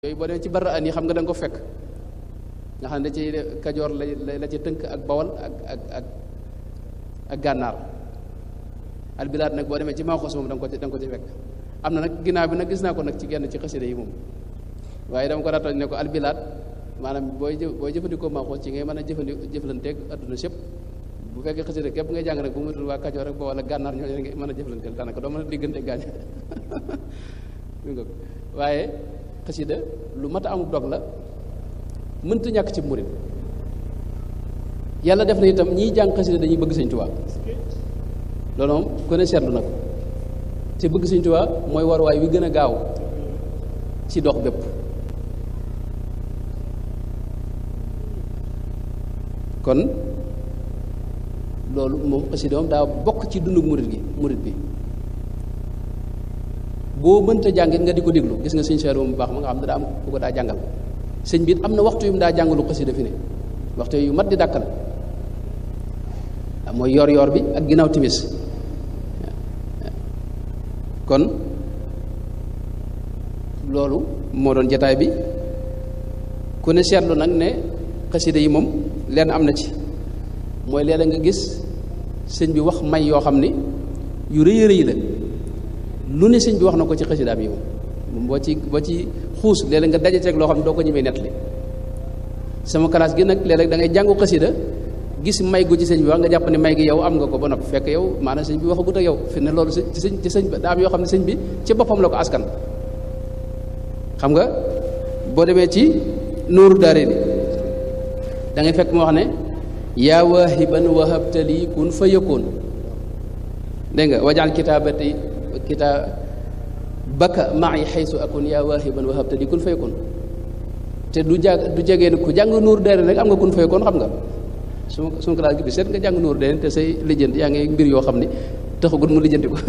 yooyu boo demee ci barra an yi xam nga da nga ko fekk nga xam ne da ci kajoor la la ci tënk ak bawal ak ak ak ak gànnaar albilaad nag boo demee ci maaxoos moom da nga ko da nga ko ci fekk am na nag ginnaaw bi nag gis naa ko nag ci genn ci xasida yi moom waaye dama ko ratal ne ko albilaad maanaam booy jë booy jëfandikoo maaxoos ci ngay mën a jëfandi jëflanteeg adduna sépp bu fekkee xasida képp ngay jàng nag bu mu dul waa kajoor rek bawal ak gànnaar ñoo nga mën a jëflanteel daanaka doo mën a diggante gaañ waaye xasida lu mat a amul dog la mënta ñàkk ci murit yàlla def na itam ñiy jàng xasida dañuy bëgg sëñ Tuubaa loolu moom ku ne seetlu na ko te bëgg sëñ Tuubaa mooy waruwaay wi gën a gaaw ci dox bépp kon loolu moom xasida moom daa bokk ci dundu murit gi murit bi boo mënta jàngit nga di ko déglu gis nga sëñ Cheikh bu baax ma nga xam ne daa am ku ko daa jàngal sëñ bi it am na waxtu yu mu daa jàngalu xasida fi ne waxtu yu mat di dàkkal mooy yor yor bi ak ginnaaw timis kon loolu moo doon jataay bi ku ne seetlu nag ne xasida yi moom lenn am na ci mooy léeg-léeg nga gis sëñ bi wax may yoo xam ni yu rëy rëy la lu ne sëñ bi wax na ko ci xasidaam yi moom boo ci boo ci xuus léeg-léeg nga daje ceeg loo xam ne doo ko ñemee nettali sama classe gi nag léeg-léeg da ngay jàngu xasida gis may gu ci sëñ bi wax nga jàpp ne may gi yow am nga ko ba noppi fekk yow maanaam sëñ bi waxagut ak yow fi ne loolu ci sëñ ci sëñ daa am yoo xam ne sëñ bi ci boppam la ko askan xam nga boo demee ci nuuru daare ni da ngay fekk moo wax ne yaa waahiban wahabtali kun fa yëkkoon dégg nga wajaal kitaabati kitaa baka maay xaysu akun yaa waahiban wahabtali kun fa yëkkoon te du jag du jegee ne ku jàng nuuru daare rek am nga kun fa yëkkoon xam nga su suñu classe gi bi seet nga jàng nuuru daare te say lijjanti yaa ngi mbir yoo xam ne taxagut mu lijjanti ko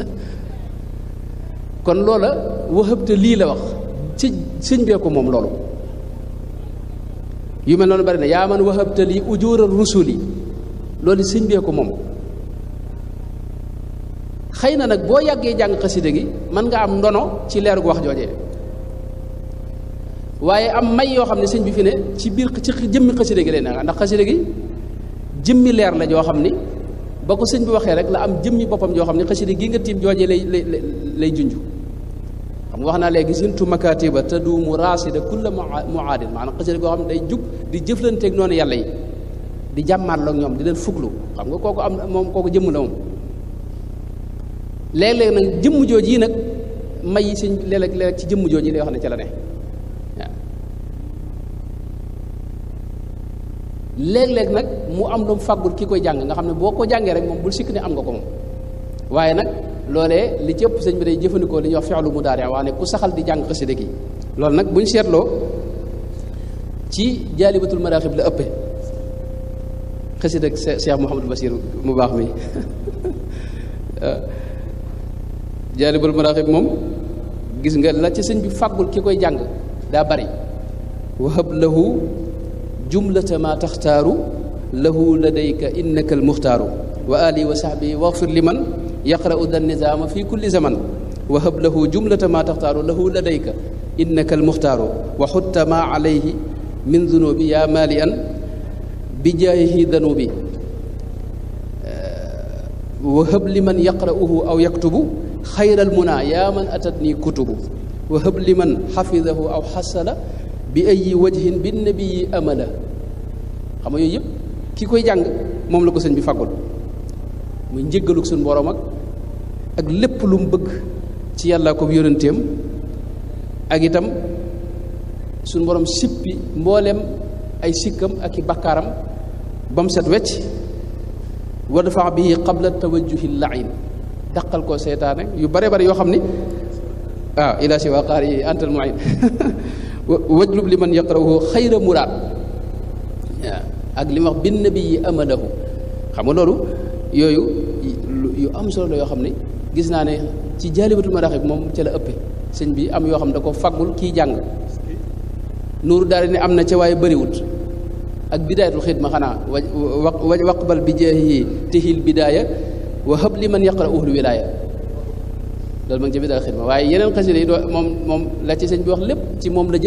kon loola wahabta lii la wax ci sëñ bee ko moom loolu yu mel noonu bari na yaa man wahabta lii ujural rusuli loolu sëñ bee ko moom xëy na nag boo yàggee jàng xasida gi mën nga am ndono ci leer gu wax joojee waaye am may yoo xam ne sëñ bi fi ne ci biir ci jëmmi xasida gi lay ne ndax xasida gi jëmmi leer la joo xam ni ba ko sëñ bi waxee rek la am jëmmi boppam joo xam ne xasida gi nga tiim joojee lay lay lay junj xam nga wax naa léegi sintu makatiba te du mu raasida kulla muaadin maanaam xasida goo xam ne day jug di jëflanteeg noonu yàlla yi di jàmmaarloo ak ñoom di leen fuglu xam nga kooku am moom kooku jëmm la moom léeg-léeg nag jëmm jooj yi nag may yi sëñ léeg-léeg léeg ci jëmm jooj yi lay wax ne ca la ne waaw léeg-léeg nag mu am lu mu fàggul ki koy jàng nga xam ne boo ko jàngee rek moom bul sikk ne am nga ko moom waaye nag loolee li ci ëpp sëñ bi day jëfandikoo li ñuy wax fi'lu mudaari waa ne ku saxal di jàng xasida gi loolu nag bu ñu seetloo ci jaalibatul maraaxib la ëppee xasida Cheikh Mouhamadou Bachir mu baax mi jaalibatul maraaxib moom gis nga la ci sëñ bi fàggul ki koy jàng daa bari wahab lahu jumlata ma taxtaaru lahu ladayka innaka almuxtaaru wa ali wa sahbi waxfir liman yaqra'u da nizaama fi kulli zaman wahab lahu jumlata ma taxtaaru lahu ladayka innaka almuxtaaru wa xutta ma alayhi min dunubi yaa maali an bi jaayihi danubi wahab liman yaqra'uhu aw yaktubu xayra almuna yaa man atatni kutubu wahab liman xafidahu aw xasala bi ayi wajhin bi nabii amala xam nga yooyu yëpp ki koy jàng moom la ko sëñ bi fàggul muy njëggaluk suñu borom ak ak lépp lu mu bëgg ci yàlla ko yónenteem ak itam suñu borom sippi mbooleem ay sikkam ak i bakkaaram ba mu set wecc wa dafa bihi qabla tawajjuhi lain daqal koo seytaane yu bare bare yoo xam ni waaw ila si waa qaar yi antal muin wajlub li man yaqrahu xayra muraad waaw ak li ma wax bin nabi yi amalahu xam nga loolu yooyu yu am solo la yoo xam ne gis naa ne ci jaalibatul maraaxib moom ca la ëppe sëñ bi am yoo xam ne da ko faggul kii jàng nuuru daal ne am na ca waaye bëriwut ak bidaayatul xidma xanaa wa waqbal bi jaahihi tihil bidaaya wa hab li man yaqra'uhul wilaaya loolu ma ngi ci bidaa xidma waaye yeneen xasida yi doo moom moom la ci sëñ bi wax lépp ci moom la jëm